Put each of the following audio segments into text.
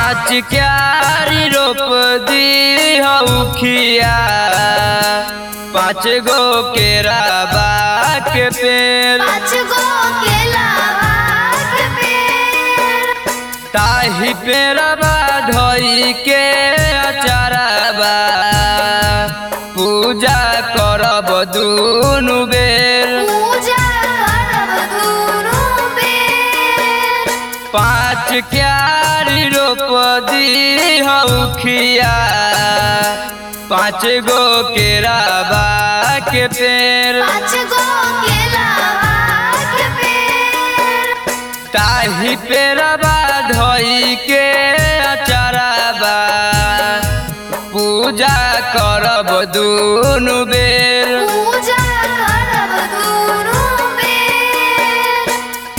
पाँच क्यारी रोप दी हौखिया पाँच गो केराबा के पेड़ पाँच गो केलावा के पेड़ ताही पेड़बा धोई के अचारबा पूजा करब दुनु बेर पूजा करब दुनू बेर पाँच क्यारी रोप दी हौखिया पाँच गो केराबा के पेड़ पाँच गो केलावा के पेड़ ताही पेड़बा धोई के अचारबा पूजा करब दुनु बेर पूजा करब दुनू बेर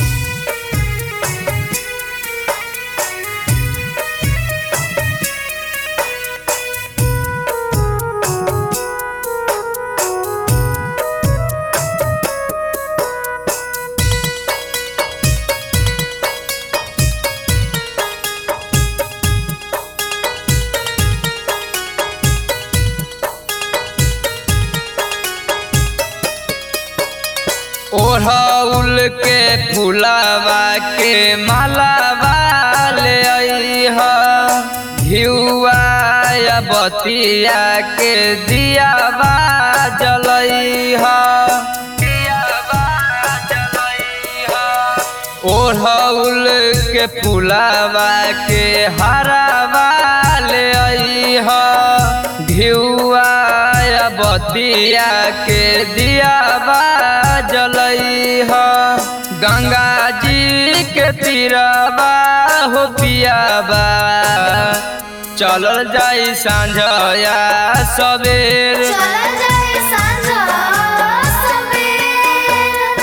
ओढ़ौल के फुलावा के मालावा ले अइह घिउआ या बतिया के दियावा जलइह दियावा जलइह ओढ़ौल के फुलावा के हरावा ले अइह घिउआ या बतिया के दियावा जलइह गंगा जी के तीरबा हो पियाबा चलल जाई सांझया सबेर चल जाए साँझ सवेर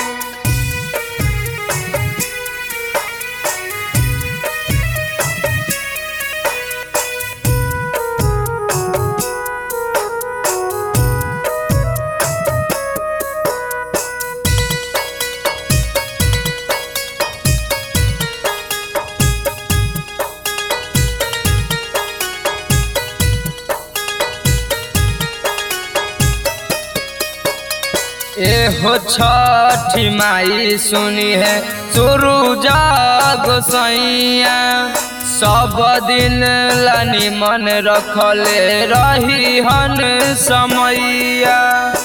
एहो छठी माई सुनी है शुरू जाग सैया सब दिन लानी मन रखले रही हन समैया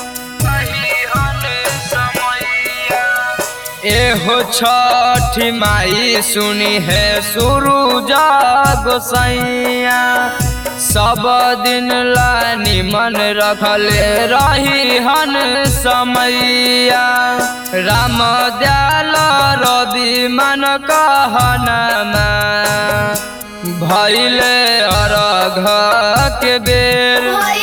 एहो छठी माई सुनी है शुरू जाग सैया सब दिन लानी मन रखले रही हन समैया राम दयाल रवि मन कहनमा भैले अरघ के बेर भइल